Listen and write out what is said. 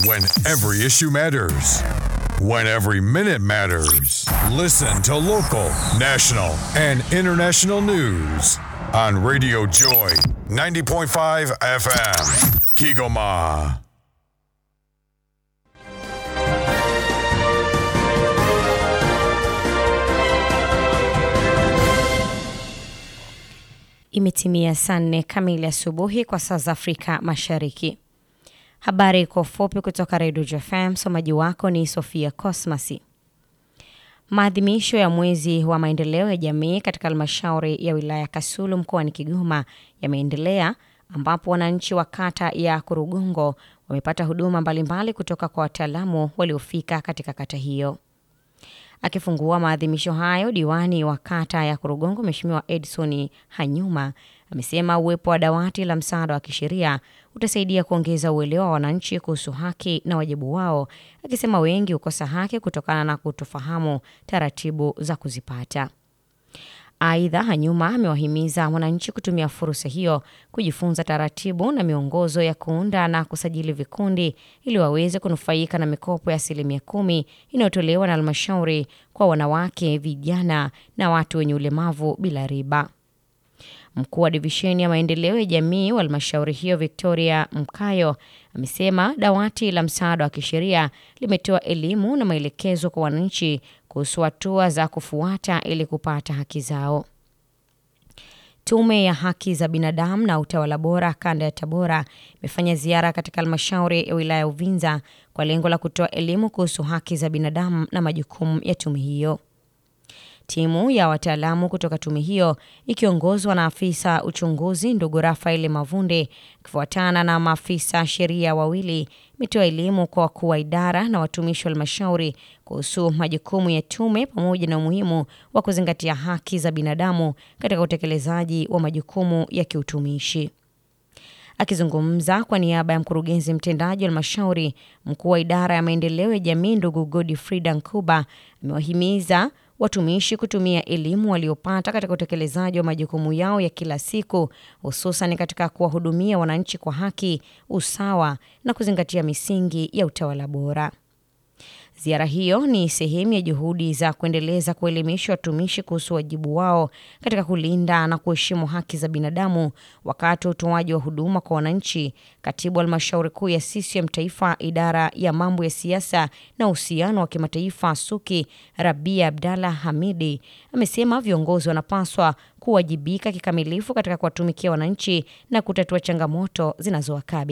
When every issue matters. When every minute matters. Listen to local, national, and international news on Radio Joy 90.5 FM. Kigoma. Imetimia saa nne kamili asubuhi kwa saa za Afrika Mashariki. Habari kwa ufupi kutoka Redio JFM. Msomaji wako ni Sofia Cosmasi. Maadhimisho ya mwezi wa maendeleo ya jamii katika halmashauri ya wilaya Kasulu mkoani Kigoma yameendelea ambapo wananchi wa kata ya Kurugongo wamepata huduma mbalimbali kutoka kwa wataalamu waliofika katika kata hiyo. Akifungua maadhimisho hayo, diwani wa kata ya Kurugongo Mheshimiwa Edson Hanyuma amesema uwepo wa dawati la msaada wa kisheria utasaidia kuongeza uelewa wa wananchi kuhusu haki na wajibu wao, akisema wengi hukosa haki kutokana na kutofahamu taratibu za kuzipata. Aidha, Hanyuma amewahimiza wananchi kutumia fursa hiyo kujifunza taratibu na miongozo ya kuunda na kusajili vikundi ili waweze kunufaika na mikopo ya asilimia kumi inayotolewa na halmashauri kwa wanawake, vijana na watu wenye ulemavu bila riba. Mkuu wa divisheni ya maendeleo ya jamii wa halmashauri hiyo Victoria Mkayo amesema dawati la msaada wa kisheria limetoa elimu na maelekezo kwa wananchi kuhusu hatua za kufuata ili kupata haki zao. Tume ya Haki za Binadamu na Utawala Bora kanda ya Tabora imefanya ziara katika halmashauri ya wilaya ya Uvinza kwa lengo la kutoa elimu kuhusu haki za binadamu na majukumu ya tume hiyo. Timu ya wataalamu kutoka tume hiyo ikiongozwa na afisa uchunguzi ndugu Rafael Mavunde ikifuatana na maafisa sheria wawili imetoa elimu kwa wakuu wa idara na watumishi wa halmashauri kuhusu majukumu ya tume pamoja na umuhimu wa kuzingatia haki za binadamu katika utekelezaji wa majukumu ya kiutumishi. Akizungumza kwa niaba ya mkurugenzi mtendaji wa halmashauri, mkuu wa idara ya maendeleo ya jamii ndugu Godfrida Nkuba amewahimiza watumishi kutumia elimu waliopata katika utekelezaji wa majukumu yao ya kila siku, hususan katika kuwahudumia wananchi kwa haki, usawa na kuzingatia misingi ya utawala bora. Ziara hiyo ni sehemu ya juhudi za kuendeleza kuelimisha watumishi kuhusu wajibu wao katika kulinda na kuheshimu haki za binadamu wakati wa utoaji wa huduma kwa wananchi. Katibu wa halmashauri kuu ya CCM Taifa, idara ya mambo ya siasa na uhusiano wa kimataifa SUKI, Rabia Abdalla Hamidi amesema viongozi wanapaswa kuwajibika kikamilifu katika kuwatumikia wananchi na kutatua changamoto zinazowakabili.